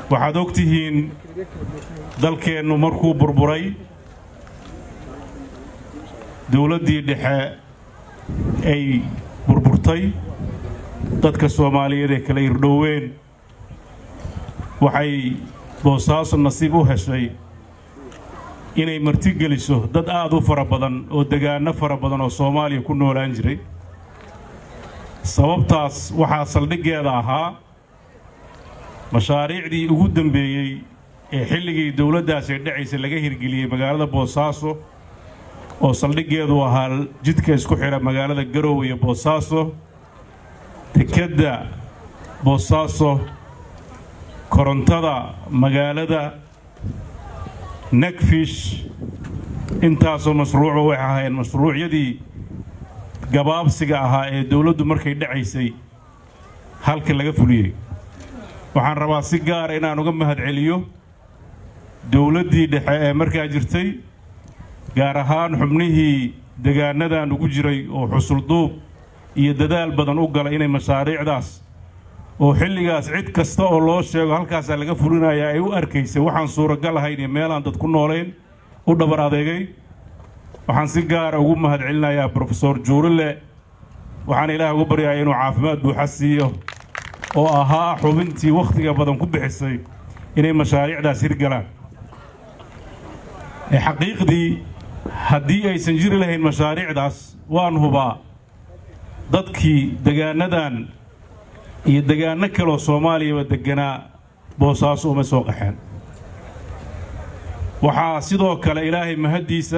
waxaad og tihiin dalkeennu markuu burburay dowladdii dhexe ay burburtay dadka soomaaliyeed ee kala irdhoween waxay boosaaso nasiib u heshay inay martigeliso dad aad u fara badan oo degaanno fara badan oo soomaaliya ku noolaan jiray sababtaas waxaa saldhiggeeda ahaa mashaariicdii ugu dambeeyey ee xilligii dowladdaas ay dhacaysay laga hirgeliyey magaalada boosaaso oo saldhiggeedu ahaa jidka isku xidha magaalada garowe iyo boosaaso dekedda boosaaso korontada magaalada negfish intaasoo mashruucu waxay ahaayeen mashruucyadii gabaabsiga ahaa ee dowladdu markay dhacaysay halka laga fuliyey waxaan rabaa si gaara inaan uga mahadceliyo dowladdii dhexe ee markaa jirtay gaar ahaan xubnihii degaanadan ugu jiray oo xusulduub iyo dadaal badan u gala inay mashaariicdaas oo xilligaas cid kasta oo loo sheego halkaasaa laga fulinayaa ay u arkaysay waxaan suuragal ahayn iyo meelaan dad ku noolayn u dhabar adeegay waxaan si gaara ugu mahadcelinayaa brofesor juurile waxaan ilaah ugu baryaaya inuu caafimaad buuxa siiyo oo ahaa xubintii wakhtiga badan ku bixisay inay mashaariicdaas hirgalaan ee xaqiiqdii haddii aysan jiri lahayn mashaariicdaas waan hubaa dadkii degaanadan iyo degaanno kaleoo soomaaliyaba degganaa boosaaso uma soo qaxeen waxaa sidoo kale ilaahay mahaddiisa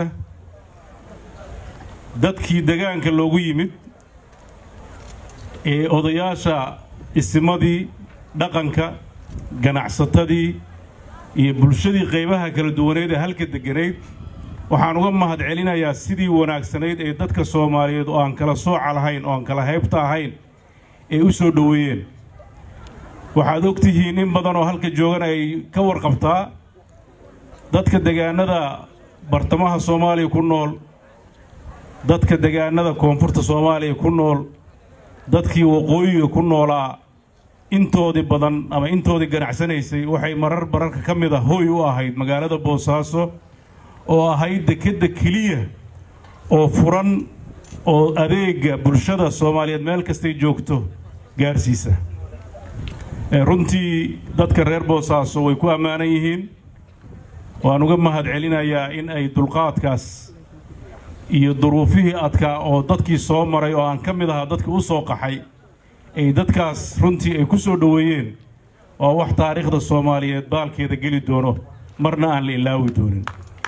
dadkii degaanka loogu yimid ee odayaasha isimadii dhaqanka ganacsatadii iyo bulshadii qaybaha kala duwaneed ee halka degganayd waxaan uga mahad celinayaa sidii wanaagsanayd ee dadka soomaaliyeed oo aan kala sooca lahayn oo aan kala haybta ahayn ay u soo dhoweeyeen waxaad og tihiin in badan oo halka joogan ay ka warqabtaa dadka degaanada bartamaha soomaaliya ku nool dadka degaanada koonfurta soomaaliya ku nool dadkii waqooyiga ku noolaa intoodii badan ama intoodii ganacsanaysay waxay marar bararka ka mid a hooy u ahayd magaalada boosaaso oo ahayd dekedda keliya oo furan oo adeega bulshada soomaaliyeed meel kastay joogto gaarsiisa runtii dadka reer boosaaso way ku ammaanan yihiin waan uga mahad celinayaa in ay dulqaadkaas iyo duruufihii adkaa oo dadkii soo maray oo aan ka mid ahaa dadkii u soo qaxay ay dadkaas runtii ay ku soo dhoweeyeen waa wax taariikhda soomaaliyeed baalkeeda geli doono marna aan la ilaawi doonin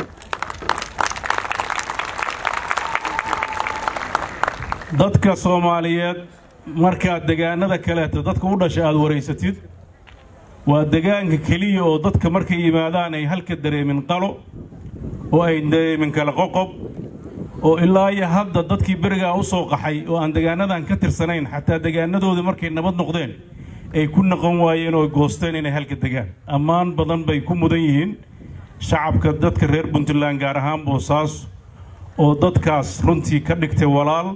dadka soomaaliyeed markaad degaanada kaleeta dadka u dhashay aada waraysatid waa degaanka keliya oo dadka markay yimaadaan ay halka dareemin qalo oo ay dareemin kala qoqob oo ilaa iyo hadda dadkii berigaa u soo qaxay oo aan degaanadan ka tirsanayn xataa degaanadoodii markay nabad noqdeen ay ku naqon waayeen oo goosteen inay halka degaan ammaan badan bay ku mudan yihiin shacabka dadka reer puntland gaar ahaan boosaaso oo dadkaas runtii ka dhigtay walaal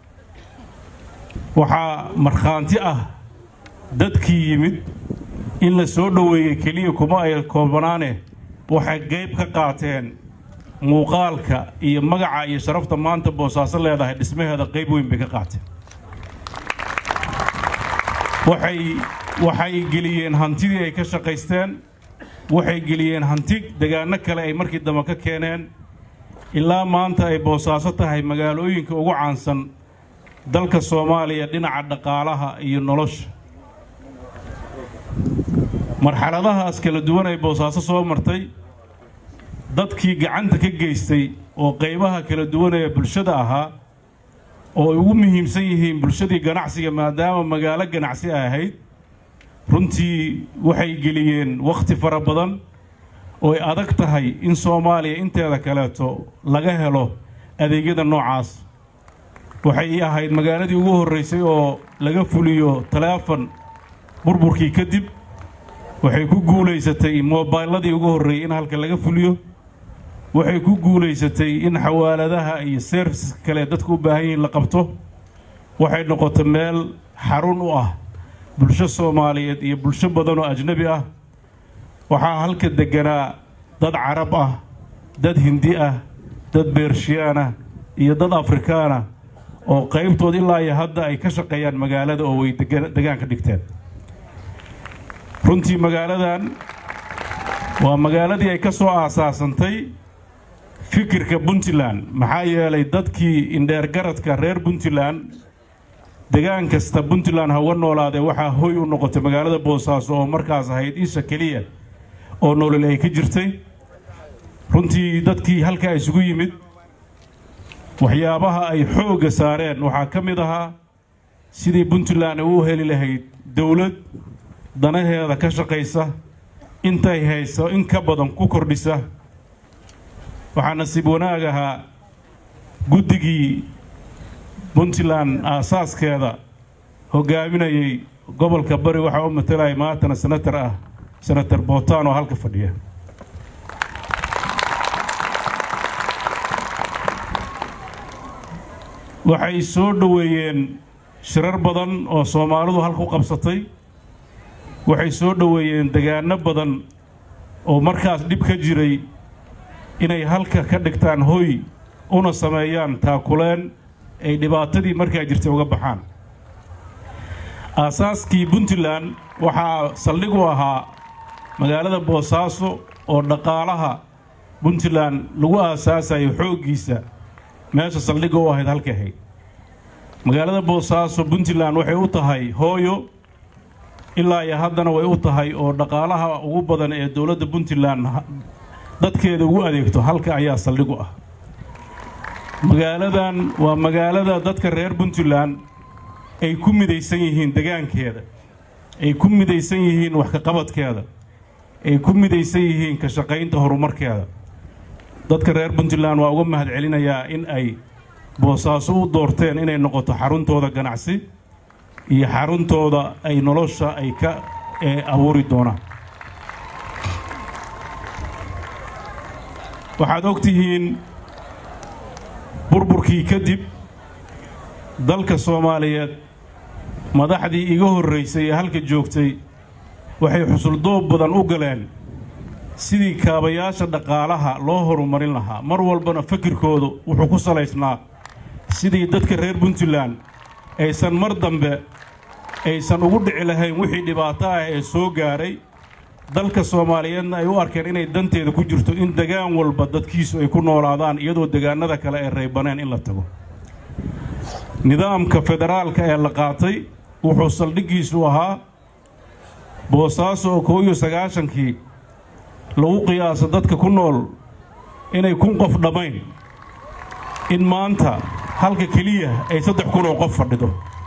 waxaa markhaanti ah dadkii yimid in la soo dhoweeyey keliya kuma ay koobanaane waxay qayb ka qaateen muuqaalka iyo magaca iyo sharafta maanta boosaaso leedahay dhismaheeda qayb weyn bay ka qaateen waxay waxay geliyeen hantidii ay ka shaqaysteen waxay geliyeen hanti degaano kale ay markii dambe ka keeneen ilaa maanta ay boosaaso tahay magaalooyinka ugu caansan dalka soomaaliya dhinaca dhaqaalaha iyo nolosha marxaladahaas kala duwan ay boosaaso soo martay dadkii gacanta ka geystay oo qaybaha kala duwan ee bulshada ahaa oo ay ugu muhiimsan yihiin bulshadii ganacsiga maadaama magaalo ganacsi ay ahayd runtii waxay geliyeen wakhti fara badan oo ay adag tahay in soomaaliya inteeda kaleeto laga helo adeegyada noocaas waxay ahayd magaaladii ugu horraysay oo laga fuliyo taleefon burburkii kadib waxay ku guulaysatay moobayladii ugu horreeyey in halka laga fuliyo waxay ku guulaysatay in xawaaladaha iyo serviska kale dadku u baahan yihiin la qabto waxay noqotay meel xarun u ah bulsho soomaaliyeed iyo bulsho badan oo ajnabi ah waxaa halka degganaa dad carab ah dad hindi ah dad beershiyaan ah iyo dad afrikaan ah oo qaybtood ilaa iyo hadda ay ka shaqeeyaan magaalada oo way degaan ka dhigteen runtii magaaladan waa magaaladii ay ka soo aasaasantay fikirka puntland maxaa yeelay dadkii indheergaradka reer puntland degaan kasta puntland ha uga noolaadee waxaa hoy u noqotay magaalada boosaaso oo markaas ahayd isha keliya oo nolol ay ka jirtay runtii dadkii halkaa isugu yimid waxyaabaha ay xoogga saareen waxaa ka mid ahaa sidii puntland ay u heli lahayd dowlad danaheeda ka shaqaysa intay hayso in ka badan ku kordhisa waxaa nasiib wanaag ahaa guddigii puntland aasaaskeeda hoggaaminayay gobolka bari waxaa u matalaya maantana senatar ah senatar bootaan oo halka fadhiya waxay soo dhoweeyeen shirar badan oo soomaalidu halku qabsatay waxay soo dhoweeyeen degaano badan oo markaas dhib ka jiray inay halka ka dhigtaan hoy una sameeyaan taakuleen ay dhibaatadii markaa jirtay uga baxaan aasaaskii puntland waxaa saldhig u ahaa magaalada boosaaso oo dhaqaalaha puntland lagu aasaasayo xooggiisa meesha saldhigga u ahayd halka ahayd magaalada boosaaso puntland waxay u tahay hooyo ilaa iyo haddana way u tahay oo dhaqaalaha ugu badan ee dowladda puntland dadkeeda ugu adeegto halka ayaa saldhigu ah magaaladan waa magaalada dadka reer puntland ay ku midaysan yihiin degaankeeda ay ku midaysan yihiin wax kaqabadkeeda ay ku midaysan yihiin ka shaqaynta horumarkeeda dadka reer puntland waa uga mahad celinayaa in ay boosaaso u doorteen inay noqoto xaruntooda ganacsi iyo xaruntooda ay nolosha ay ka abuuri doonaan waxaad og tihiin burburkii kadib dalka soomaaliyeed madaxdii iga horraysay ee halka joogtay waxay xusuldoob badan u galeen sidii kaabayaasha dhaqaalaha loo horumarin lahaa mar walbana fakirkoodu wuxuu ku salaysnaa sidii dadka reer puntland aysan mar dambe aysan ugu dhici lahayn wixii dhibaato ah ee soo gaaray dalka soomaaliyeedna ay u arkeen inay danteeda ku jirto in degaan walba dadkiisu ay ku noolaadaan iyadoo degaanada kale ay raybaneen in la tago nidaamka federaalka ee la qaatay wuxuu saldhiggiisu ahaa boosaaso oo kow iyo sagaashankii lagu qiyaaso dadka ku nool inay kun qof dhammayn in maanta halka keliya ay saddex kun oo qof fadhido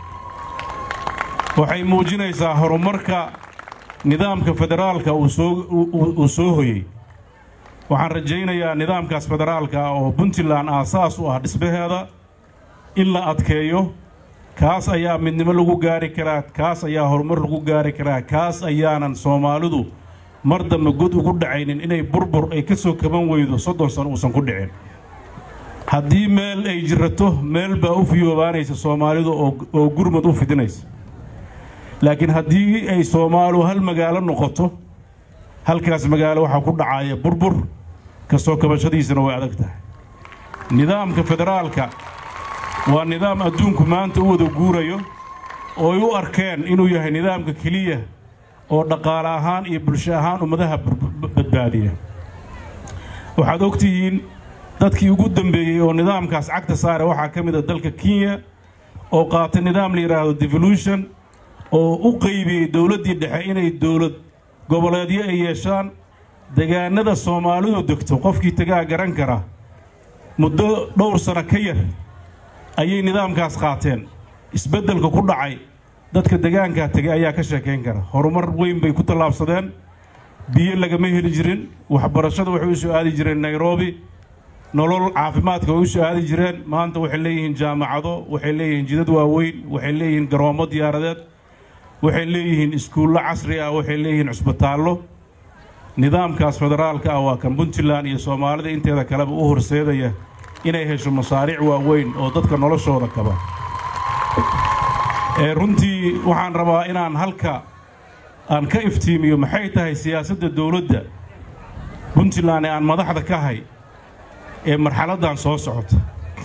waxay muujinaysaa horumarka nidaamka federaalka uu soo hoyey waxaan rajaynayaa nidaamkaas federaalka oo puntland aasaas u ah dhismaheeda in la adkeeyo kaas ayaa midnimo lagu gaari karaa kaas ayaa horumar lagu gaari karaa kaas ayaanan soomaalidu mar dambe god ugu dhacaynin inay burbur ay ka soo kaban weydo soddon sano uusan ku dhicin haddii meel ay jirato meel baa u fiyoobaanaysa soomaalidu oo gurmad u fidinaysa laakiin haddii ay soomaalidu hal magaalo noqoto halkaas magaalo waxaa ku dhacaya burbur kastoo kabashadiisana way adag tahay nidaamka federaalka waa nidaam adduunku maanta u wada guurayo oo ay u arkeen inuu yahay nidaamka keliya oo dhaqaale ahaan iyo bulsho ahaan ummadaha badbaadiya waxaad og tihiin dadkii ugu dambeeyey oo nidaamkaas cagta saare waxaa ka mid a dalka kenya oo qaatay nidaam la yidhaahdo devolution oo u qaybiyey dowladdii dhexe inay dowlad goboleedyo ay yeeshaan degaanada soomaalidu degto qofkii tagaa garan kara muddo dhowr sano ka yar ayay nidaamkaas qaateen isbeddelka ku dhacay dadka degaankaa tegay ayaa ka sheekayn kara horumar weyn bay ku tallaabsadeen biyo lagama heli jirin waxbarashada waxay u soo aadi jireen nairobi nolol caafimaadka way u soo aadi jireen maanta waxay leeyihiin jaamacado waxay leeyihiin jidad waaweyn waxay leeyihiin garoommo diyaaradeed waxay leeyihiin iskuullo casri ah waxay leeyihiin cusbitaallo nidaamkaas federaalka ah waa kan puntland iyo soomaalida inteeda kaleba u horseedaya inay hesho masaariic waaweyn oo dadka noloshooda kaba ee runtii waxaan rabaa inaan halka aan ka iftiimiyo maxay tahay siyaasadda dowladda puntland ee aan madaxda ka hay ee marxaladdan soo socota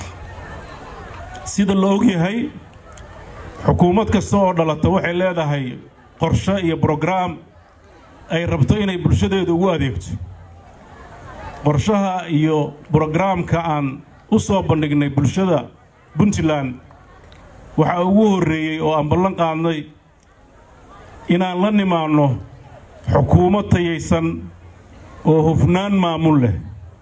sida la og yahay xukuumad kasta oo dhalata waxay leedahay qorshe iyo brograam ay rabto inay bulshadeeda ugu adeegto qorshaha iyo brograamka aan u soo bandhignay bulshada puntland waxaa ugu horreeyey oo aan ballan qaadnay inaan la nimaanno xukuumad tayaysan oo hufnaan maamul leh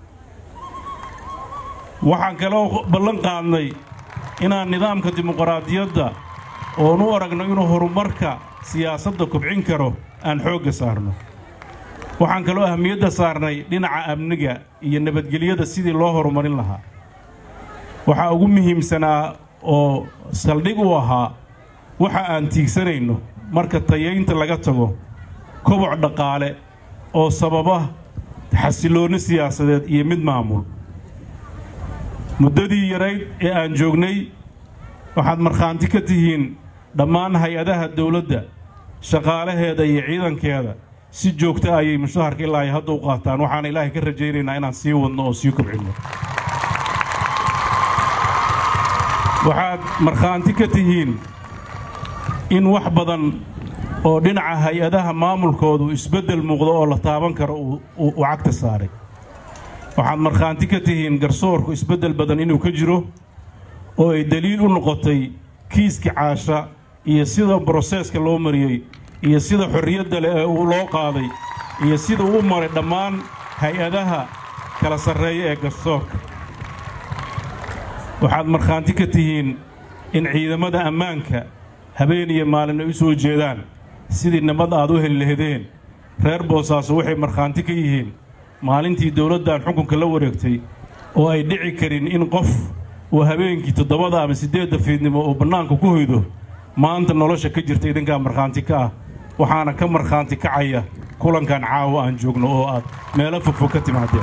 waxaan kaloo ballan qaadnay inaan nidaamka dimuqraadiyadda oon u aragno inuu horumarka siyaasadda kobcin karo aan xoogga saarno waxaan kaloo ahmiyadda saarnay dhinaca amniga iyo nabadgelyada sidii loo horumarin lahaa waxaa ugu muhiimsanaa oo saldhig u ahaa waxa aan tiigsanayno marka tayaynta laga tago koboc dhaqaale oo sababa xasilloonni siyaasadeed iyo mid maamul muddadii yarayd ee aan joognay waxaad markhaanti ka tihiin dhammaan hay-adaha dawladda shaqaalaheeda iyo ciidankeeda si joogta ayay mushaharka ilaa ay hadda u qaataan waxaana ilaahay ka rajaynaynaa inaan sii wadno oo sii kobcinno waxaad markhaanti ka tihiin in wax badan oo dhinaca hay-adaha maamulkoodu isbeddel muuqdo oo la taaban karo uu cagta saaray waxaad markhaanti ka tihiin garsoorku isbeddel badan inuu ka jiro oo ay deliil u noqotay kiiska caasha iyo sida broseeska loo mariyey iyo sida xorriyadda leh ee uu loo qaaday iyo sida uu u maray dhammaan hay-adaha kala sarreeya ee garsoorka waxaad markhaanti ka tihiin in ciidamada ammaanka habeen iyo maalin ay u soo jeedaan sidii nabad aad u heli lahdeen reer boosaaso waxay markhaanti ka yihiin maalintii dawladdan xukunka la wareegtay oo ay dhici karin in qof uu habeenkii toddobada ama siddeedda fiidnimo uu bannaanka ku hoydo maanta nolosha ka jirta idinkaa markhaanti ka ah waxaana ka markhaanti kacaya kulankan caawa aan joogno oo aad meelo fogfog ka timaadeen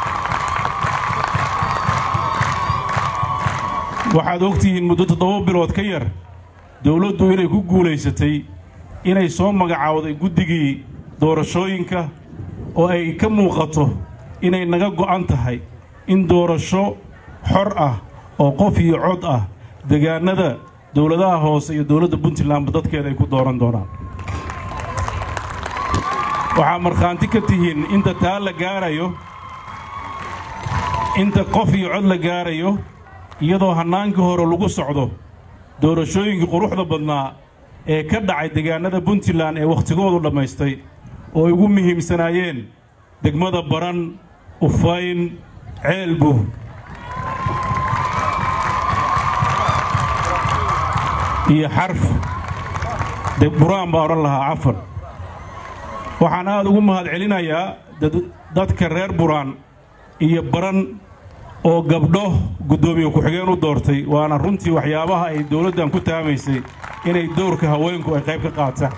waxaad ogtihiin muddo toddoba bilood ka yar dawladdu inay ku guulaysatay inay soo magacaawday guddigii doorashooyinka oo ay ka muuqato inay naga go'an tahay in doorasho xor ah oo qof iyo cod ah degaannada dawladaha hoose iyo dawladda puntlandba dadkeeda ay ku dooran doonaan waxaa markhaanti ka tihiin inta taa la gaarayo inta qof iyo cod la gaarayo iyadoo hannaankii hore lagu socdo doorashooyinkii quruxda badnaa ee ka dhacay degaannada puntland ee wakhtigoodu dhammaystay oo ay ugu muhiimsanaayeen degmada baran ufayn ceelbu iyo xarf buraan baa odhan lahaa cafan waxaan aad ugu mahad celinayaa dadka reer buraan iyo baran oo gabdho guddoomiye ku-xigeen u doortay waana runtii waxyaabaha ay dawladdan ku taamaysay inay dowrka haweenku ay qayb ka qaataan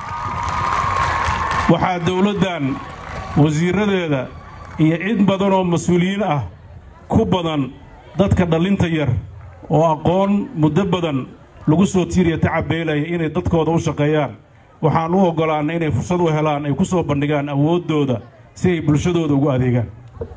waxaa dawladdan wasiirradeeda iyo cid badan oo mas-uuliyiin ah ku badan dadka dhallinta yar oo aqoon muddo badan lagu soo tiiriya tacabeelaya inay dadkooda u shaqeeyaan waxaan u oggolaannay inay fursad u helaan ay ku soo bandhigaan awooddooda si ay bulshadooda ugu adeegaan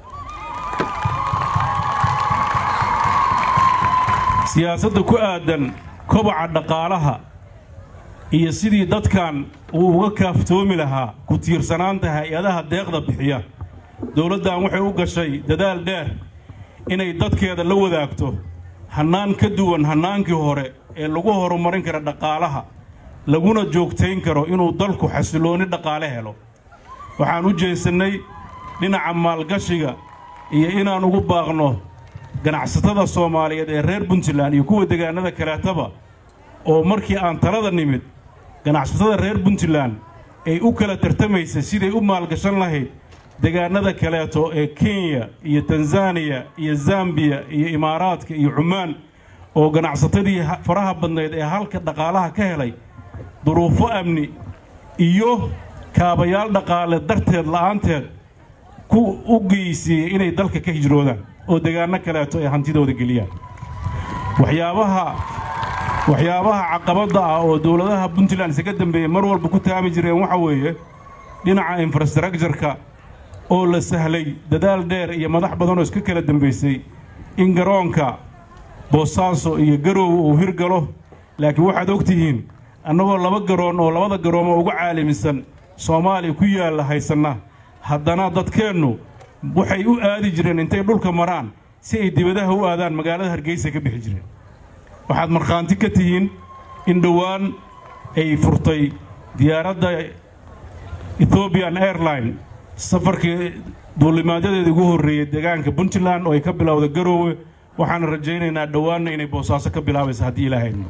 siyaasadda ku aaddan kobaca dhaqaalaha iyo sidii dadkan uu uga kaaftoomi lahaa ku tiirsanaanta hay-adaha deeqda bixiya dawladdan waxay u gashay dadaal dheer inay dadkeeda la wadaagto hannaan ka duwan hannaankii hore ee lagu horumarin kara dhaqaalaha laguna joogtayn karo inuu dalku xasilloonni dhaqaale helo waxaan u jeesannay dhinaca maalgashiga iyo inaan ugu baaqno ganacsatada soomaaliyeed ee reer puntland iyo kuwa degaannada kaleetaba oo markii aan talada nimid ganacsatada reer puntland ay u kala tartamaysay siday u maalgashan lahayd degaannada kaleeto ee kenya iyo tanzaniya iyo zambiya iyo imaaraadka iyo cumaan oo ganacsatadii faraha badnayd ee halka dhaqaalaha ka helay duruufo amni iyo kaabayaal dhaqaale darteed la'aanteed ku u geysiiyey inay dalka ka hijroodaan oo degaanno kaleeto ay hantidooda geliyaan waxyaabaha waxyaabaha caqabadda ah oo dowladaha puntland isaga dambeeyey mar walba ku taami jireen waxa weeye dhinaca infrastructureka oo la sahlay dadaal dheer iyo madax badan oo iska kala dambaysay in garoonka boosaaso iyo garoowe uu hirgalo laakiin waxaad og tihiin annagoo laba garoon oo labada garoomo ugu caalamisan soomaaliya ku yaalla haysanna haddana dadkeennu waxay u aadi jireen intay dhulka maraan si ay dibadaha u aadaan magaalada hargeysa ka bixi jireen waxaad markhaanti ka tihiin in dhowaan ay furtay diyaaradda ethoobian airline safarkii duulimaadyadeeda ugu horreeyey deegaanka puntland oo ay ka bilowday garoowe waxaana rajaynaynaa dhowaanna inay boosaaso ka bilaabayso haddii ilaahayno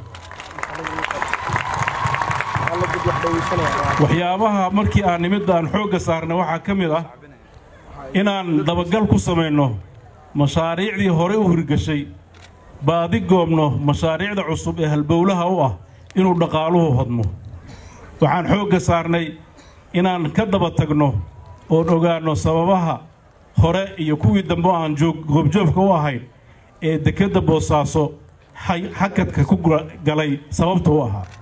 waxyaabaha markii aan nimidda aan xoogga saarnay waxaa ka mid ah inaan dabagal ku samayno mashaariicdii hore u hirgashay baadi goobno mashaariicda cusub ee halbowlaha u ah inuu dhaqaaluhu hodmo waxaan xoogga saarnay inaan ka daba tagno oon ogaanno sababaha hore iyo kuwii dambe oo aan joog goobjoogka u ahayn ee dekedda boosaaso hakadka ku galay sababta u ahaa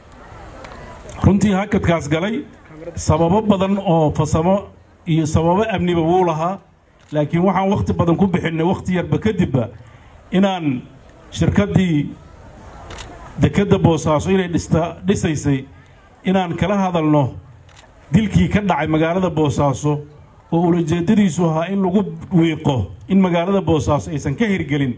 runtii hakadkaas galay sababo badan oo fasamo iyo sababo amniba wuu lahaa laakiin waxaan wakhti badan ku bixinnay wakhti yarba kadibba inaan shirkaddii dekedda boosaaso inay dhista dhisaysay inaan kala hadalno dilkii ka dhacay magaalada boosaaso oo ulajeeddadiisu ahaa in lagu wiiqo in magaalada boosaaso aysan ka hirgelin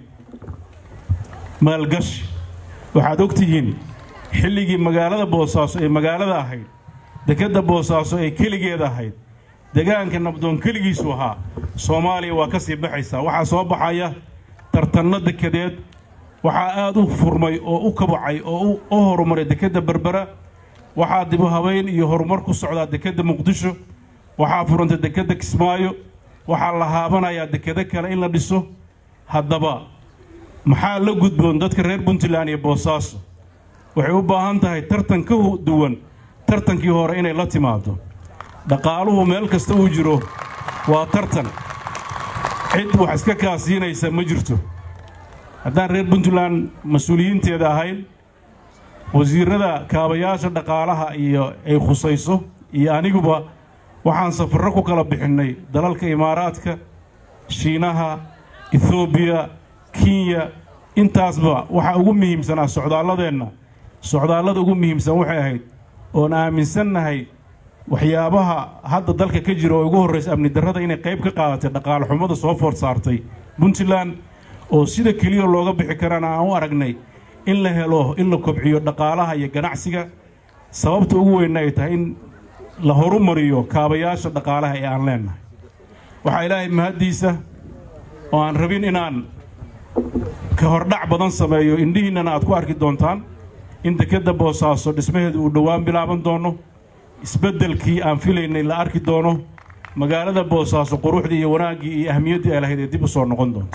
maalgashi waxaad og tihiin xilligii magaalada boosaaso ee magaalada ahayd dekedda boosaaso ee keligeed ahayd degaanka nabdoon keligiisu ahaa soomaaliya waa ka sii baxaysaa waxaa soo baxaya tartanno dekedeed waxaa aad u furmay oo u kabacay oo u horumaray dekedda berbera waxaa dibu habayn iyo horumar ku socdaa dekedda muqdisho waxaa furantay dekedda kismaayo waxaa la haabanayaa dekedo kale in la dhiso haddaba maxaa la gudboon dadka reer puntland iyo boosaaso waxay u baahan tahay tartan ka duwan tartankii hore inay la timaado dhaqaaluhu meel kasta uu jiro waa tartan cid wax iska kaasiinaysa ma jirto haddaan reer puntland mas-uuliyiinteeda ahayn wasiirrada kaabayaasha dhaqaalaha iyo ay khusayso iyo aniguba waxaan safarro ku kala bixinnay dalalka imaaraadka shiinaha ethoobiya kenya intaasba waxaa ugu muhiimsanaa socdaalladeenna socdaallada ugu muhiimsan waxay ahayd oon aaminsannahay waxyaabaha hadda dalka ka jira oo ugu horraysa amni darrada inay qayb ka qaadatay dhaqaale xumada soo food saartay puntland oo sida keliya looga bixi karana aan u aragnay in la helo in la kobciyo dhaqaalaha iyo ganacsiga sababta ugu weynna ay tahay in la horumariyo kaabayaasha dhaqaalaha ee aan leennahay waxaa ilaahay mahaddiisa oo aan rabin inaan ka hordhac badan sameeyo indhihiinnana aad ku arki doontaan in dekedda boosaaso dhismaheedu uu dhowaan bilaaban doono isbeddelkii aan filaynay la arki doono magaalada boosaaso quruxdii iyo wanaaggii iyo ahmiyaddii ay lahayd ee dib u soo noqon doonto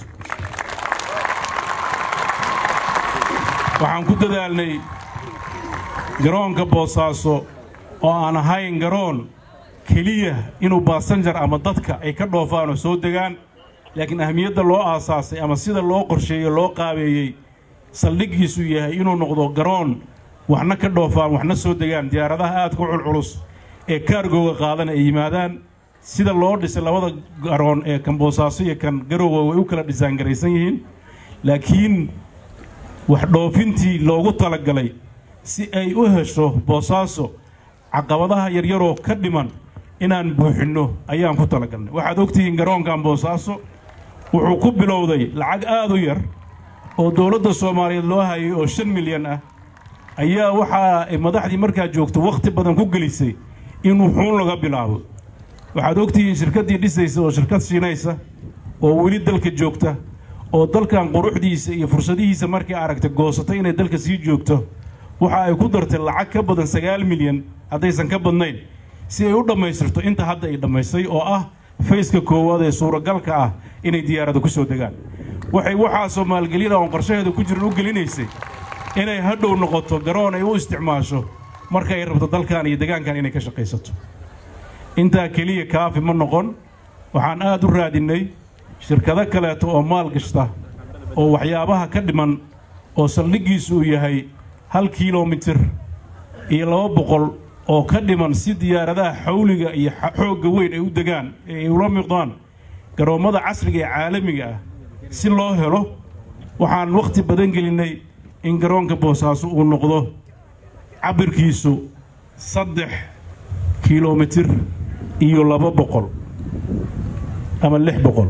waxaan ku dadaalnay garoonka boosaaso oo aan ahayn garoon keliya inuu baasanjar ama dadka ay ka dhoofaan oo soo degaan laakiin ahmiyadda loo aasaasay ama sida loo qorsheeyey loo qaabeeyey saldhiggiisu yahay inuu noqdo garoon waxna ka dhoofaan waxna soo degaan diyaaradaha aadka u culculus ee kaargooga qaadana ay yimaadaan sida loo dhisay labada garoon ee kan boosaaso iyo kan garowga way u kala dhisaangaraysan yihiin laakiin wax dhoofintii loogu talagalay si ay u hesho boosaaso caqabadaha yaryaroo ka dhiman inaan buuxinno ayaan ku talagalnay waxaad ogtihiin garoonkan boosaaso wuxuu ku bilowday lacag aad u yar oo dowladda soomaaliyeed loo hayay oo shan milyan ah ayaa waxaa ay madaxdii markaa joogto wakhti badan ku gelisay in wuxuun laga bilaabo waxaad ogtihiin shirkaddii dhisaysa oo shirkad siinaysa oo weli dalka joogta oo dalkan quruxdiisa iyo fursadihiisa markay aragtay goosatay inay dalka sii joogto waxa ay ku dartay lacag ka badan sagaal milyan haddaysan ka badnayn si ay u dhammaystirto inta hadda ay dhammaystay oo ah fayska koowaad ee suuragalka ah inay diyaarada ku soo degaan waxay waxaasoo maalgelina oon qorshaheeda ku jiran u gelinaysay inay hadhow noqoto garoon ay u isticmaasho marka ay rabto dalkan iyo degaankan inay ka shaqaysato intaa keliya kaafi ma noqon waxaan aad u raadinnay shirkado kaleeto oo maal gashta oo waxyaabaha ka dhiman oo saldhiggiisu uu yahay hal kilomitir iyo laba boqol oo ka dhiman si diyaaradaha xawliga iyo xoogga weyn ay u degaan ee ay ula miqdaan garoommada casriga ee caalamiga ah si loo helo waxaan wakhti badan gelinnay in garoonka boosaaso uu noqdo cabirkiisu saddex kilomitir iyo laba boqol ama lix boqol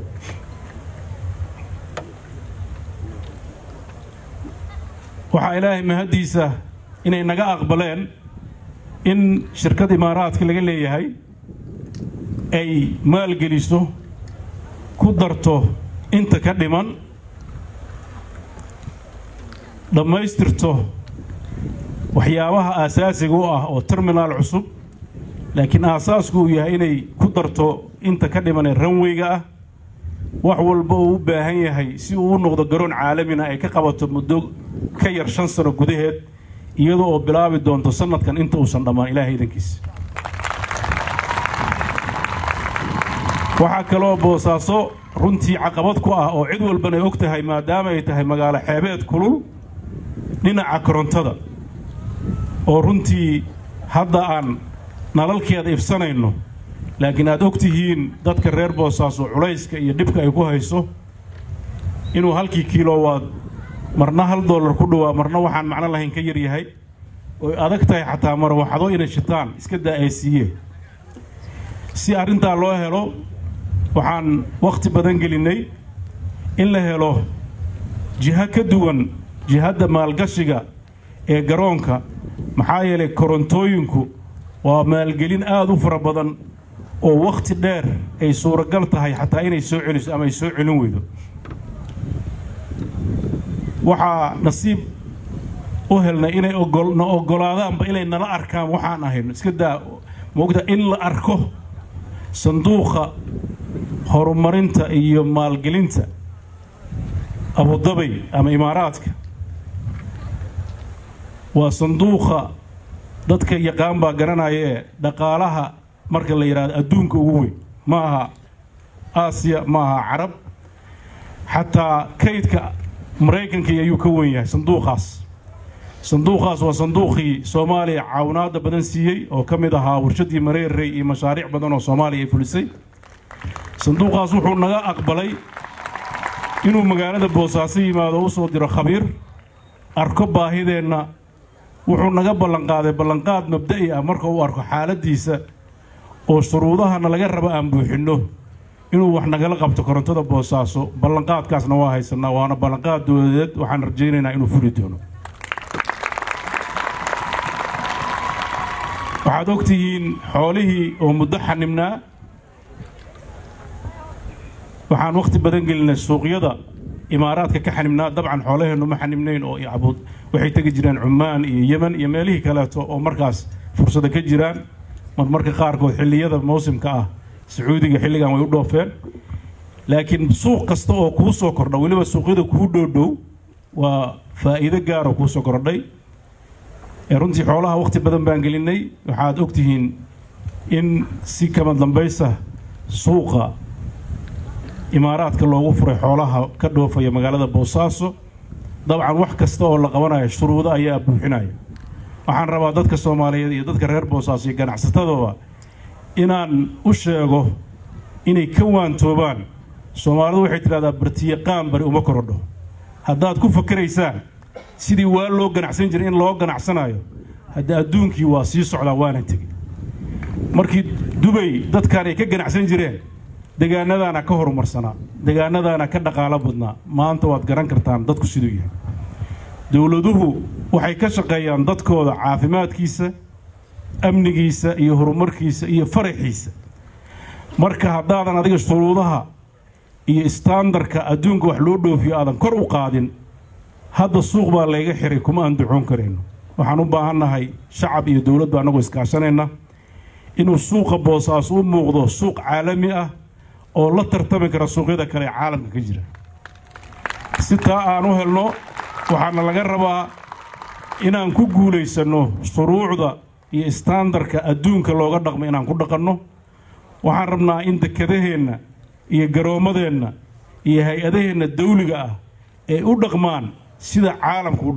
waxaa ilaahay mahaddiisa inay naga aqbaleen in shirkad imaaraadka laga leeyahay ay maalgeliso ku darto inta ka dhiman dhammaystirto waxyaabaha aasaasiga u ah oo terminaal cusub laakiin aasaasku uu yahay inay ku darto inta ka dhiman ee ranweyga ah wax walba uu u baahan yahay si uu u noqdo garoon caalamina ay ka qabato muddo ka yar shan sano gudaheed iyadoo oo bilaabi doonto sanadkan inta uusan dhammaan ilaahay idankiisa waxaa kaloo boosaaso runtii caqabad ku ah oo cid walbana ay og tahay maadaama ay tahay magaalo xeebeed kulul dhinaca korontada oo runtii hadda aan nalalkeeda ifsanayno laakiin aad og tihiin dadka reer boosaaso culayska iyo dhibka ay ku hayso inuu halkii kiilowaad marna hal dollar ku dhowaa marna waxaan macno lahayn ka yar yahay oy adag tahay xataa marwaxdo inay shitaan iska daa ay siiyeen si arrintaa loo helo waxaan wakhti badan gelinnay in la helo jiho ka duwan jihadda maalgashiga ee garoonka maxaa yeelay korontooyinku waa maalgelin aad u fara badan oo wakhti dheer ay suuragal tahay xataa inay soo celiso ama ay soo celin weydo waxaa nasiib u helnay inay na oggolaadaanba inay nala arkaan waxaan ahayno iska daa moogta in la arko sanduuqa horumarinta iyo maalgelinta abudabay ama imaaraadka waa sanduuqa dadka yaqaan baa garanaya ee dhaqaalaha marka la yidhahdo adduunka ugu weyn ma aha aasiya ma aha carab xataa kaydka maraykankii ayuu ka wen yahay sanduuqaas sanduuqaas waa sanduuqii soomaaliya caawinaadda badan siiyey oo ka mid ahaa warshaddii mareerrey iyo mashaariic badan oo soomaaliya ay fulisay sanduuqaas wuxuu naga aqbalay inuu magaalada boosaaso yimaado u soo diro khabiir arko baahideenna wuxuu naga ballanqaaday ballanqaad mabda'i ah marka uu arko xaaladdiisa oo shuruudahana laga rabo aan buuxinno inuu wax nagala qabto korontada boosaaso ballanqaadkaasna waa haysanaa waana ballanqaad dowladeed waxaan rajaynaynaa inuu fuli doono waxaad og tihiin xoolihii oo muddo xanibnaa waxaan wakhti badan gelinay suuqyada imaaraadka ka xanibnaa dabcan xoolaheennu ma xanibnayn oo abud waxay tegi jireen cumaan iyo yemen iyo meelihii kaleeto oo markaas fursada ka jiraan marmarka qaarkood xilliyada mawsimka ah sacuudiga xilligan way u dhoofeen laakiin suuq kasta oo kuu soo kordha weliba suuqyada kuu dhowdhow waa faa'iido gaaroo kuu soo kordhay ee runtii xoolaha wakhti badan baan gelinay waxaad og tihiin in si kama dambaysa suuqa imaaraadka loogu furay xoolaha ka dhoofaya magaalada boosaaso dabcan wax kasta oo la qabanayo shuruudo ayaa buuxinaya waxaan rabaa dadka soomaaliyeed iyo dadka reer boosaaso iyo ganacsatadooda inaan u sheego inay ka waantoobaan soomaalidu waxay tidhahdaa bartiyaqaan bari uma korodho haddaad ku fakaraysaan sidii waa loo ganacsan jiray in loo ganacsanayo hadda adduunkii waa sii socdaa waana tegey markii dubay dadkan ay ka ganacsan jireen degaanadaana ka horumarsanaa degaanadaana ka dhaqaalo badnaa maanta waad garan kartaan dadku siduu yahay dowladuhu waxay ka shaqeeyaan dadkooda caafimaadkiisa amnigiisa iyo horumarkiisa iyo faraxiisa marka haddaadan adiga shuruudaha iyo istaandarka adduunka wax loo dhoofiyo aadan kor u qaadin hadda suuq baa layga xiray kuma aan ducoon karayno waxaan u baahannahay shacab iyo dowladba annagoo iskaashanayna inuu suuqa boosaas u muuqdo suuq caalami ah oo la tartami kara suuqyada kale ee caalamka ka jira si taa aan u helno waxaana laga rabaa inaan ku guulaysanno shuruucda iyo istaandarka adduunka looga dhaqmo inaan ku dhaqanno waxaan rabnaa in dekedaheenna iyo garoommadeenna iyo hay-adaheenna dawliga ah ay u dhaqmaan sida caalamku u dhaqmo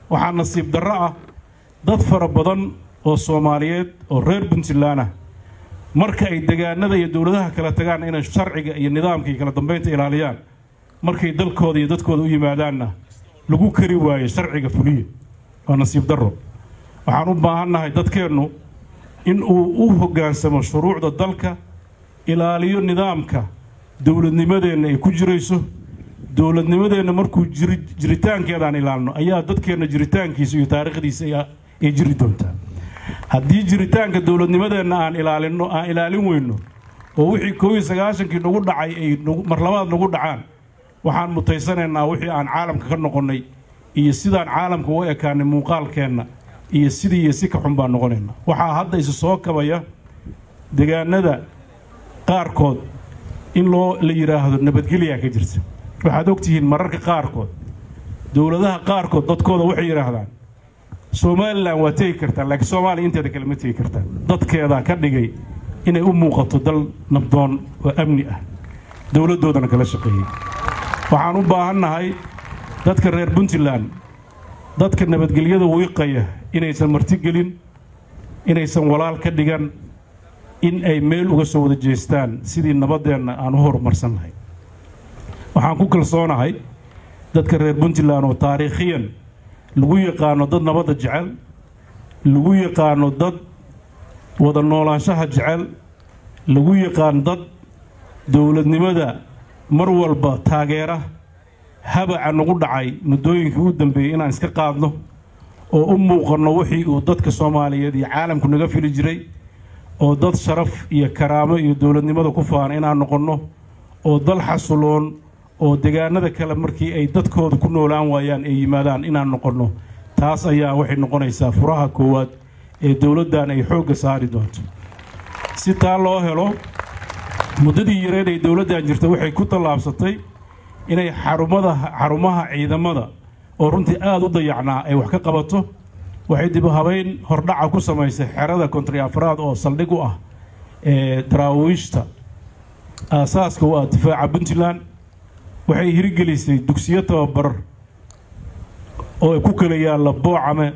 waxaa nasiib darro ah dad fara badan oo soomaaliyeed oo reer puntland ah marka ay degaanada iyo dowladaha kala tagaan inay sharciga iyo nidaamka iyo kala dambaynta ilaaliyaan markay dalkooda iyo dadkooda u yimaadaanna lagu kari waayo sharciga fuliya waa nasiib darro waxaan u baahannahay dadkeennu in uu u hoggaansamo shuruucda dalka ilaaliyo nidaamka dowladnimadeenna ay ku jirayso dowladnimadeenna markuu jiritaankeedaan ilaalno ayaa dadkeenna jiritaankiisa iyo taariikhdiisa ay jiri doontaa haddii jiritaanka dowladnimadeenna aan ilaalinno aan ilaalin weyno oo wixii koob iyo sagaashankii nagu dhacay ay mar labaad nagu dhacaan waxaan mutaysanaynaa wixii aan caalamka ka noqonnay iyo sidaan caalamka u ekaanay muuqaalkeenna iyo sidii iyo si ka xun baan noqonaynaa waxaa hadda isu soo kabaya degaanada qaarkood in loo la yidhaahdo nabadgelyaa ka jirta waxaad ogtihiin mararka qaarkood dowladaha qaarkood dadkooda waxay yidhaahdaan somalilan waa tegi kartaan laakiin soomaaliya inteeda kale ma tegi kartaan dadkeedaa ka dhigay inay u muuqato dal nabdoon oo amni ah dowladdoodana kala shaqeeyey waxaan u baahannahay dadka reer puntland dadka nabadgelyada wiiqaya inaysan martigelin inaysan walaal ka dhigan in ay meel uga soo wada jeestaan sidii nabaddeenna aan u horumarsannahay waxaan ku kalsoonahay dadka reer puntland oo taariikhiyan lagu yaqaano dad nabadda jecel lagu yaqaano dad wada noolaanshaha jecel lagu yaqaan dad dowladnimada mar walba taageera habaca nagu dhacay muddooyinkii u dambeeyey inaan iska qaadno oo u muuqanno wixii uu dadka soomaaliyeed iyo caalamku naga fili jiray oo dad sharaf iyo karaamo iyo dowladnimada ku faana inaan noqonno oo dal xasuloon oo degaanada kale markii ay dadkooda ku noolaan waayaan ay yimaadaan inaan noqonno taas ayaa waxay noqonaysaa furaha koowaad ee dowladdan ay xoogga saari doonto si taa loo helo muddadii yareed ay dowladdan jirta waxay ku tallaabsatay inay xarumada xarumaha ciidamada oo runtii aada u dayacnaa ay wax ka qabato waxay dib habayn hordhaca ku samaysay xerada kontri afraad oo saldhig u ah ee daraawiishta aasaaska u ah difaaca puntland waxay hirgelisay dugsiyo tababar oo ku kala yaalla boocame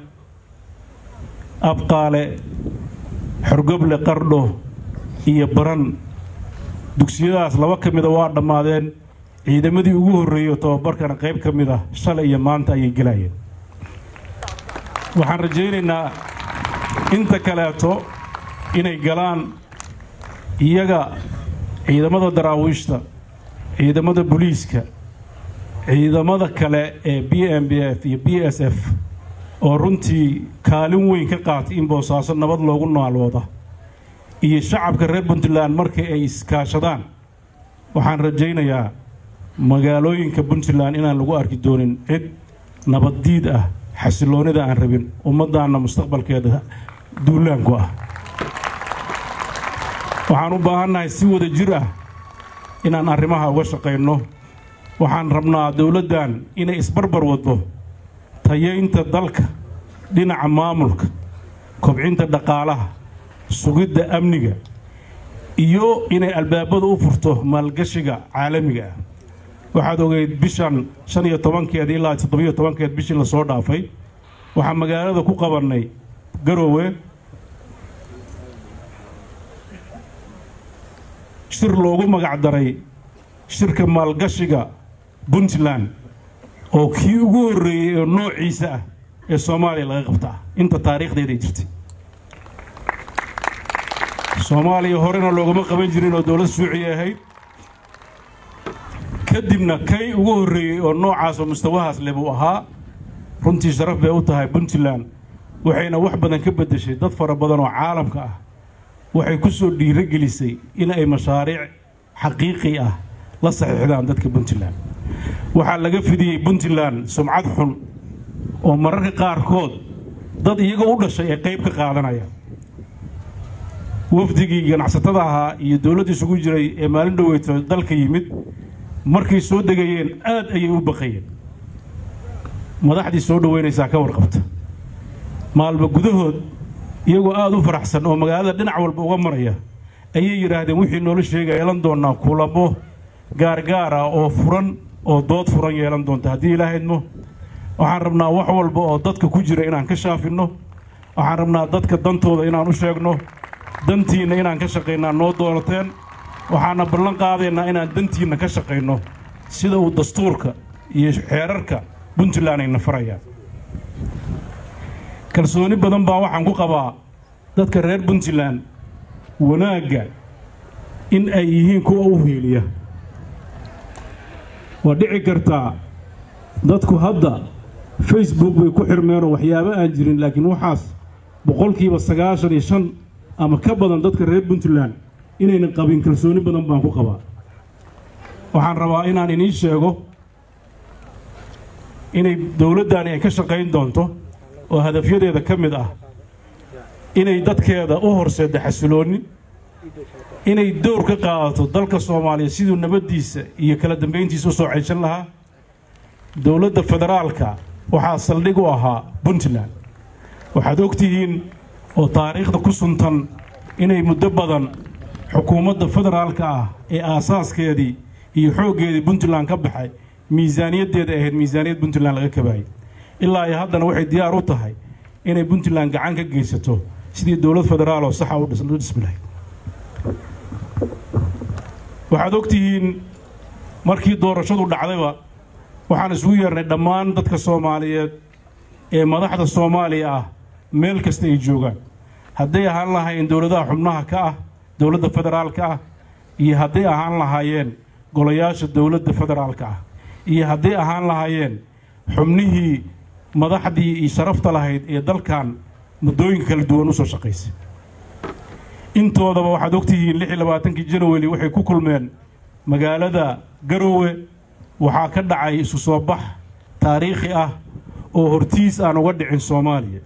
abqaale xorgoble qardho iyo baran dugsiyadaas laba ka mida waa dhammaadeen ciidamadii ugu horreeyey oo tababarkana qayb ka mid ah shalay iyo maanta ayay gelayeen waxaan rajaynaynaa inta kaleeto inay galaan iyaga ciidamada daraawiishta ciidamada booliiska ciidamada kale ee b m b f iyo b s f oo runtii kaalin weyn ka qaatay in boosaaso nabad loogu naalooda iyo shacabka reer puntland markii ay iskaashadaan waxaan rajaynayaa magaalooyinka puntland inaan lagu arki doonin cid nabaddiid ah xasiloonnida aan rabin ummaddaanna mustaqbalkeeda duulaanku ah waxaan u baahannahay si wada jir ah inaan arrimaha uga shaqayno waxaan rabnaa dowladdan inay isbarbar waddo tayaynta dalka dhinaca maamulka kobcinta dhaqaalaha sugidda amniga iyo inay albaabada u furto maalgashiga caalamiga ah waxaad ogeyd bishan shan iyo tobankeed ilaa toddobiyo tobankeed bishii lasoo dhaafay waxaa magaalada ku qabannay garoowe shir loogu magac daray shirka maalgashiga puntland oo kii ugu horreeyey oo noociisa ah ee soomaaliya laga qabtaa inta taariikhdeeday jirtay soomaaliya horena loogama qaban jirin oo dowlad suuciya ahayd kadibna kay ugu horreeyey oo noocaas oo mustawahaas leh buu ahaa runtii sharaf bay u tahay puntland waxayna wax badan ka beddeshay dad fara badan oo caalamka ah waxay ku soo dhiiro gelisay in ay mashaariic xaqiiqi ah la saxiixdaan dadka puntland waxaa laga fidiyey puntland sumcad xun oo mararka qaarkood dad iyaga u dhashay ay qayb ka qaadanayaan wafdigii ganacsatada ahaa iyo dowladda isugu jiray ee maalin dhoweyto dalka yimid markay soo degayeen aad ayay u baqayeen madaxdii soo dhoweynaysaa ka warqabta maalba gudahood iyagoo aada u faraxsan oo magaalada dhinac walba uga maraya ayay yidhaahdeen wixii noola sheega yeelan doonaa kulamo gaargaar ah oo furan oo dood furan yeelan doonta haddii ilaahaydmo waxaan rabnaa wax walba oo dadka ku jira inaan ka shaafinno waxaan rabnaa dadka dantooda inaan u sheegno dantiinna inaan ka shaqaynaa noo doonateen waxaana ballan qaadaynaa inaan dantiinna ka shaqayno sida uu dastuurka iyo xeerarka puntland ayna farayaan kalsooni badan baa waxaan ku qabaa dadka reer puntland wanaagga in ay yihiin kuwa u hiiliya waa dhici kartaa dadku hadda facebook bay ku xirmeenoo waxyaabo aan jirin laakiin waxaas boqolkiiba sagaashan iyo shan ama ka badan dadka reer puntland inaynan qabin kalsooni badan baan ku qabaa waxaan rabaa inaan idiin sheego inay dowladdaani ay ka shaqayn doonto oo hadafyadeeda ka mid ah inay dadkeeda u horseeddo xasiloonni inay dowr ka qaadato dalka soomaaliya siduu nabaddiisa iyo kala dambayntiisa u soo ceyshan lahaa dowladda federaalka waxaa saldhig u ahaa puntland waxaad og tihiin oo taariikhda ku suntan inay muddo badan xukuumadda federaalka ah ee aasaaskeedii iyo xooggeedii puntland ka baxay miisaaniyaddeeda ahayd miisaaniyad puntland laga kabaayay ilaa iyo haddana waxay diyaar u tahay inay puntland gacan ka geysato sidii dowlad federaal oo saxa u dhismi lahayd waxaad og tihiin markii doorashadu dhacdayba waxaan isugu yeernay dhammaan dadka soomaaliyeed ee madaxda soomaaliya ah meel kasta ay joogaan hadday ahaan lahaayeen dowladaha xubnaha ka ah dowladda federaalka ah iyo hadday ahaan lahaayeen golayaasha dowladda federaalka ah iyo hadday ahaan lahaayeen xubnihii madaxdii iyo sharafta lahayd ee dalkan muddooyinka kala duwan u soo shaqaysay intoodaba waxaad ogtihiin lix iyo labaatankii janawari waxay ku kulmeen magaalada garoowe waxaa ka dhacay isu soo bax taariikhi ah oo hortiis aan uga dhicin soomaaliya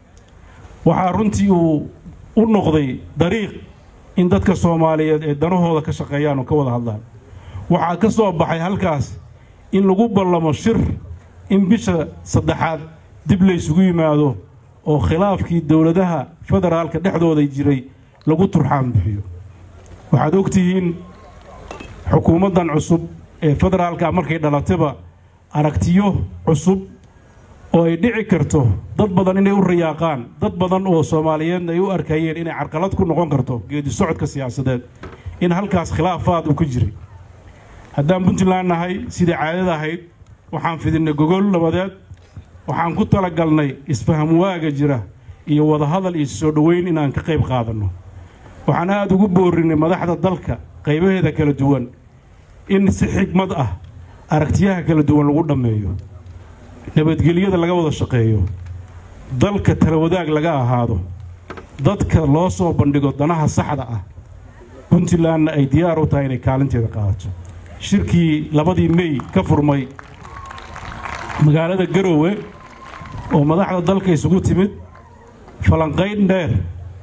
waxaa runtii uu u noqday dariiq in dadka soomaaliyeed ee danahooda ka shaqeeyaan oo ka wada hadlaan waxaa ka soo baxay halkaas in lagu ballamo shir in bisha saddexaad dib laysugu yimaado oo khilaafkii dowladaha federaalka dhexdooda jiray lagu turxaan bixiyo waxaad og tihiin xukuumaddan cusub ee federaalka markay dhalatayba aragtiyo cusub oo ay dhici karto dad badan inay u rayaaqaan dad badan oo soomaaliyeedna ay u arkayeen inay carqalad ku noqon karto geedi socodka siyaasadeed in halkaas khilaafaad uu ka jiray haddaan puntland nahay sidai caadada ahayd waxaan fidinnay gogol nabadeed waxaan ku talagalnay isfaham waaga jira iyo wadahadal iyo soo dhoweyn inaan ka qayb qaadanno waxaan aada ugu boorinnay madaxda dalka qaybaheeda kala duwan in si xigmad ah aragtiyaha kala duwan lagu dhammeeyo nabadgelyada laga wada shaqeeyo dalka talawadaag laga ahaado dadka loo soo bandhigo danaha saxda ah puntlandna ay diyaar u tahay inay kaalinteeda qaadato shirkii labadii mey ka furmay magaalada garoowe oo madaxda dalka isugu timid falanqayn dheer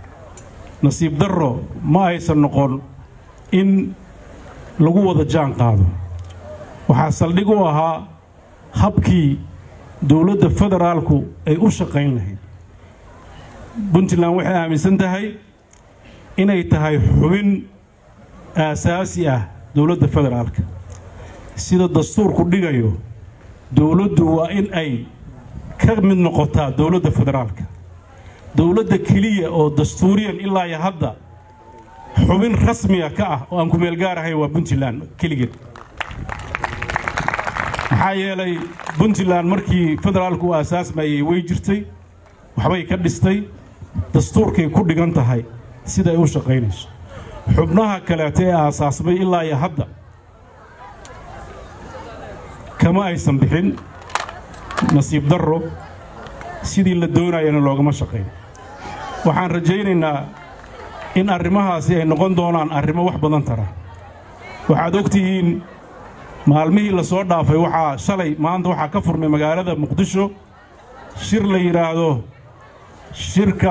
nasiib darro ma aysan noqon in lagu wada jaan qaado waxaa saldhig u ahaa habkii dowladda federaalku ay u shaqayn lahayd puntland waxay aaminsan tahay inay tahay xubin aasaasi ah dowladda federaalka sida dastuurku dhigayo dowladdu waa in ay ka mid noqotaa dowladda federaalka dowladda keliya oo dastuuriyan ilaa iyo hadda xubin rasmiga ka ah oo aan ku meel gaar ahayn waa puntland keligeed maxaa yeelay puntland markii federaalku u aasaasmayey way jirtay waxbay ka dhistay dastuurkay ku dhigan tahay siday u shaqaynayso xubnaha kaleeta ee aasaasmay ilaa iyo hadda kama aysan bixin nasiib darro sidii la doonayana loogama shaqayn waxaan rajaynaynaa in arrimahaasi ay noqon doonaan arrimo wax badan tara waxaad og tihiin maalmihii la soo dhaafay waxaa shalay maanta waxaa ka furmay magaalada muqdisho shir la yidhaahdo shirka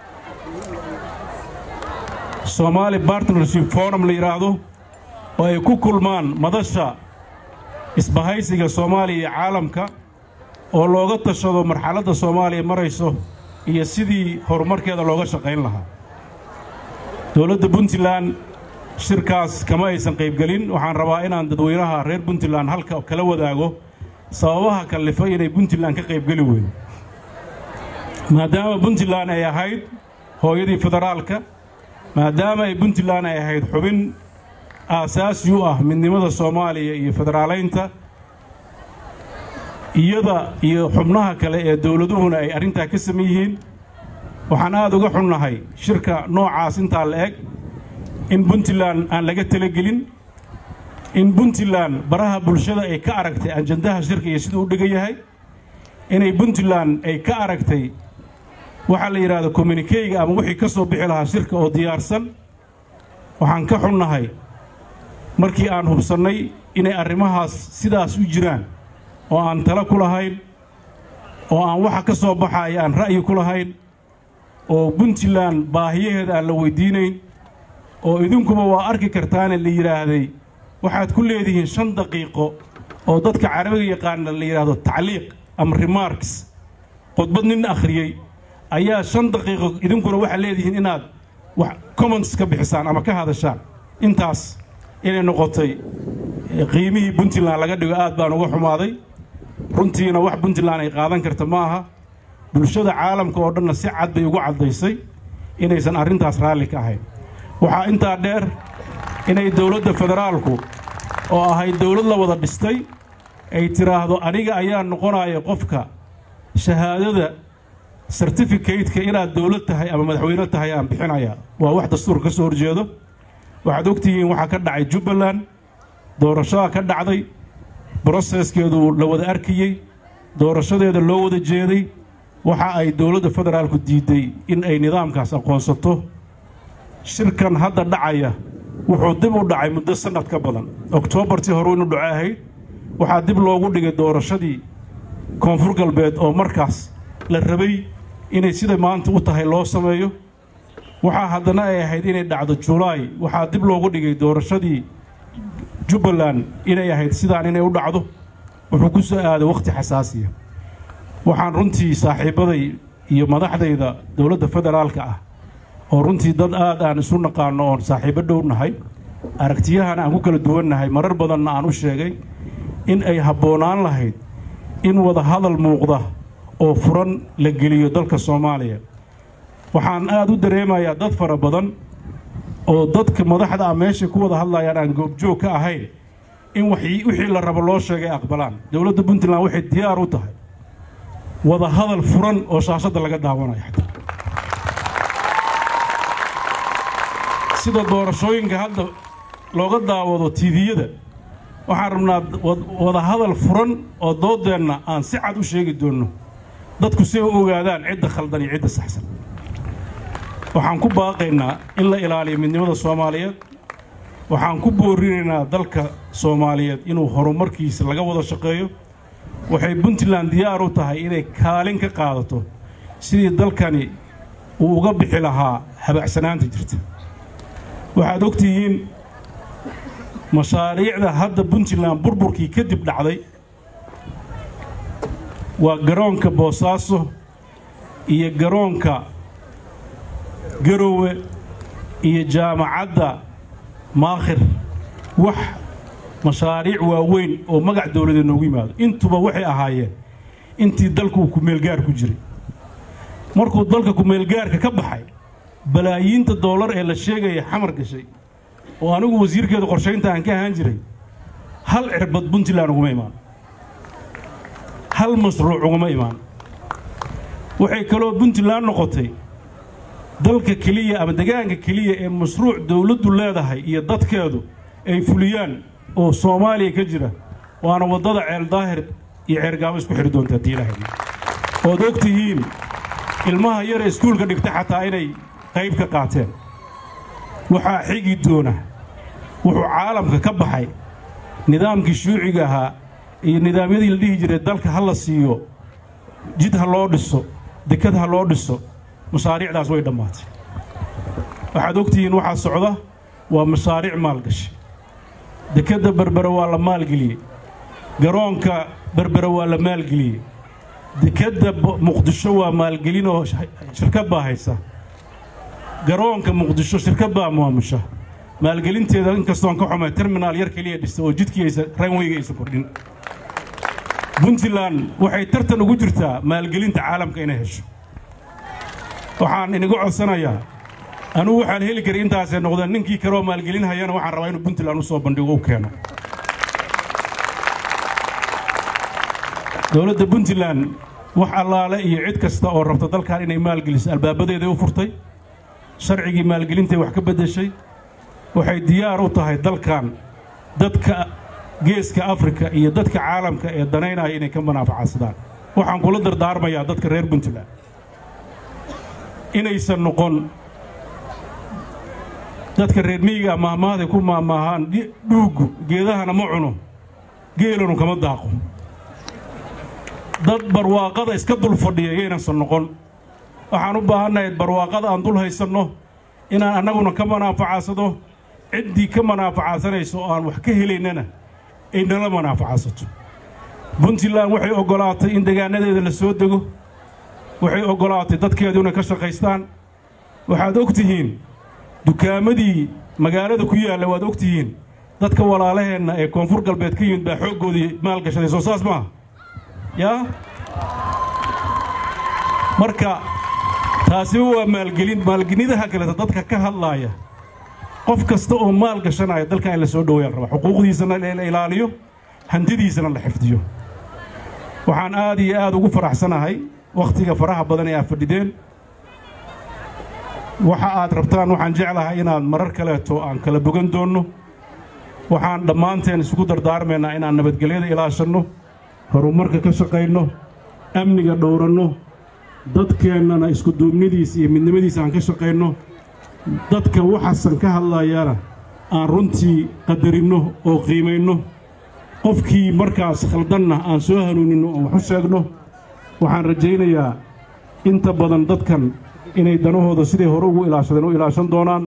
somaali bartnership forum la yidhaahdo oo ay ku kulmaan madasha isbahaysiga soomaaliya iyo caalamka oo looga tashado marxaladda soomaaliya marayso iyo sidii horumarkeeda looga shaqayn lahaa dowladda puntland shirkaas kama aysan qaybgelin waxaan rabaa inaan dadweynaha reer puntland halka kala wadaago sababaha kallifay inay puntland ka qaybgeli weydo maadaama puntland ay ahayd hooyadii federaalka maadaama ay puntland ay ahayd xubin aasaasi u ah midnimada soomaaliya iyo federaalaynta iyada iyo xubnaha kale ee dowladuhuna ay arrintaa ka saman yihiin waxaan aad uga xunnahay shirka noocaas intaa la eg in puntland aan laga talagelin in puntland baraha bulshada ay ka aragtay ajandaha shirka iyo siduu u dhigan yahay inay puntland ay ka aragtay waxaa la yidhaahdo communikeyga ama wixii ka soo bixi lahaa shirka oo diyaarsan waxaan ka xunnahay markii aan hubsannay inay arrimahaas sidaas u jiraan oo aan talo ku lahayn oo aan waxa ka soo baxaya aan ra'yi ku lahayn oo puntland baahiyaheeda aan la weyddiinayn oo idinkuba waa arki kartaane la yidhaahday waxaad ku leedihiin shan daqiiqo oo dadka carabiga yaqaana la yidhaahdo tacliiq ama remarks khudbad nin akhriyey ayaa shan daqiiqo idinkuna waxaad leedihiin inaad wax comments ka bixisaan ama ka hadashaan intaas inay noqotay qiimihii puntland laga dhigo aad baan uga xumaaday runtiina wax puntland ay qaadan karta ma aha bulshada caalamka oo dhanna si cad bay ugu caddaysay inaysan arrintaas raalli ka ahayn waxaa intaa dheer inay dowladda federaalku oo ahayd dowlad la wada dhistay ay tidhaahdo aniga ayaa noqonaya qofka shahaadada sertifikateka inaad dowlad tahay ama madaxweyne tahay aan bixinayaa waa wax dastuurka ka soo horjeedo waxaad ogtihiin waxaa ka dhacay jubbaland doorashadaa ka dhacday broseskeedu la wada arkayey doorashadeeda loo wada jeeday waxa ay dowladda federaalku diidday in ay nidaamkaas aqoonsato shirkan hadda dhacaya wuxuu dib u dhacay muddo sannad ka badan oktoobartii hore inu dhaco ahayd waxaa dib loogu dhigay doorashadii koonfur galbeed oo markaas la rabay inay sida maanta u tahay loo sameeyo waxaa haddana ay ahayd inay dhacdo julaay waxaa dib loogu dhigay doorashadii jubbaland inay ahayd sidaan inay u dhacdo wuxuu ku soo aaday wakhti xasaasiya waxaan runtii saaxiibbaday iyo madaxdayda dowladda federaalka ah oo runtii dad aad aan isu naqaanno oon saaxiibbo dhow nahay aragtiyahana aan ku kala duwannahay marar badanna aan u sheegay in ay habboonaan lahayd in wada hadal muuqda oo furan la geliyo dalka soomaaliya waxaan aad u dareemayaa dad fara badan oo dadka madaxda ah meeshay ku wada hadlayaan aan goobjoog ka ahayn in wixii la rabo loo sheegay aqbalaan dowladda puntland waxay diyaar u tahay wada hadal furan oo shaashadda laga daawanayo sida doorashooyinka hadda looga daawado tiiviyada waxaan rabnaa wada hadal furan oo doodeenna aan si cad u sheegi doonno dadku si ay u ogaadaan cidda khaldan iyo cidda saxsan waxaan ku baaqaynaa in la ilaaliyo midnimada soomaaliyeed waxaan ku boorinaynaa dalka soomaaliyeed inuu horumarkiisa laga wada shaqeeyo waxay puntland diyaar u tahay inay kaalin ka qaadato sidii dalkani uu uga bixi lahaa habacsanaanta jirta waxaad og tihiin mashaariicda hadda puntland burburkii kadib dhacday waa garoonka boosaaso iyo garoonka garowe iyo jaamacadda maakhir wax mashaariic waaweyn oo magac dowladeed noogu yimaado intuba waxay ahaayeen intii dalku uu kumeelgaar ku jiray markuu dalka kumeelgaarka ka baxay balaayiinta doolar ee la sheegaya xamar gashay oo anigu wasiirkeeda qorshaynta aan ka ahaan jiray hal cirbad puntland uguma imaan hal mashruuc uguma imaan waxay kaloo puntland noqotay dalka keliya ama degaanka keliya ee mashruuc dowladdu leedahay iyo dadkeedu ay fuliyaan oo soomaaliya ka jira waana waddada ceel daahir iyo ceergaabo isku xidhi doonta haddii ilaahay ood og tihiin ilmaha yare iskuulka dhigta xataa inay qayb ka qaateen waxaa xigi doona wuxuu caalamka ka baxay nidaamkii shuuciga ahaa iyo nidaamyadii la dhihi jiray dalka ha la siiyo jid ha loo dhiso dekad ha loo dhiso mashaariicdaas way dhammaatay waxaad ogtihiin waxaa socda waa mashaariic maalgashi dekedda berbere waa la maalgeliyey garoonka berbere waa la maalgeliyey dekedda muqdisho waa maalgelin oo shirkad baa haysa garoonka muqdisho shirkad baa maamusha maalgelinteeda inkastoon ka xumay terminaal yar keliya dhista oo jidkii aysa ranweyga aysan kordhin puntland waxay tartan ugu jirtaa maalgelinta caalamka inay hesho waxaan inigu codsanayaa anugu waxaan heli karay intaasay noqdeen ninkii kaleoo maalgelin hayana waxaan rabaa inuu puntland u soo bandhigo u keeno dowladda puntland wax allaale iyo cid kasta oo rabta dalkan inay maalgeliso albaabadeeday u furtay sharcigii maalgelintay wax ka beddeshay waxay diyaar u tahay dalkan dadka geeska afrika iyo dadka caalamka ee danaynaya inay ka manaafacasadaan waxaan kula dardaarmayaa dadka reer puntland inaysan noqon dadka reer miyiga maahmaahday ku maahmaahaan dhuuggu geedahana ma cuno geelanu kama daaqo dad barwaaqada iska dul fadhiya yaynansan noqon waxaan u baahannahay barwaaqada aan dul haysanno inaan annaguna ka manaafacaasado ciddii ka manaafacaadsanayso oo aan wax ka helaynana ay nala manaafacaadsato puntland waxay oggolaatay in degaanadeeda la soo dego waxay oggolaatay dadkeedu inay ka shaqaystaan waxaad og tihiin dukaamadii magaalada ku yaalla waad og tihiin dadka walaalaheenna ee koonfur galbeed ka yimid baa xooggoodii maalgashaday soo saas maaha yaa marka taasiba waa maalgelin maalgelidaha kaleta dadka ka hadlaaya qof kasta oo maal gashanaya dalkan in la soo dhoweeyaan raba xuquuqdiisana la ilaaliyo hantidiisana la xifdiyo waxaan aad iyo aad ugu faraxsanahay wakhtiga faraha badan ee aad fadhideen waxa aad rabtaan waxaan jeclahay inaad marar kaleeto aan kala bogan doonno waxaan dhammaanteen isugu dardaarmaynaa inaan nabadgelyada ilaashanno horumarka ka shaqayno amniga dhowranno dadkeennana iskuduubnidiisa iyo midnimadiisa aan ka shaqayno dadka waxaasan ka hadlayana aan runtii qadarinno oo qiimayno qofkii markaas khaldanna aan soo hanuuninno oo wax u sheegno waxaan rajaynayaa inta badan dadkan inay danahooda siday hore ugu ilaashadeen u ilaashan doonaan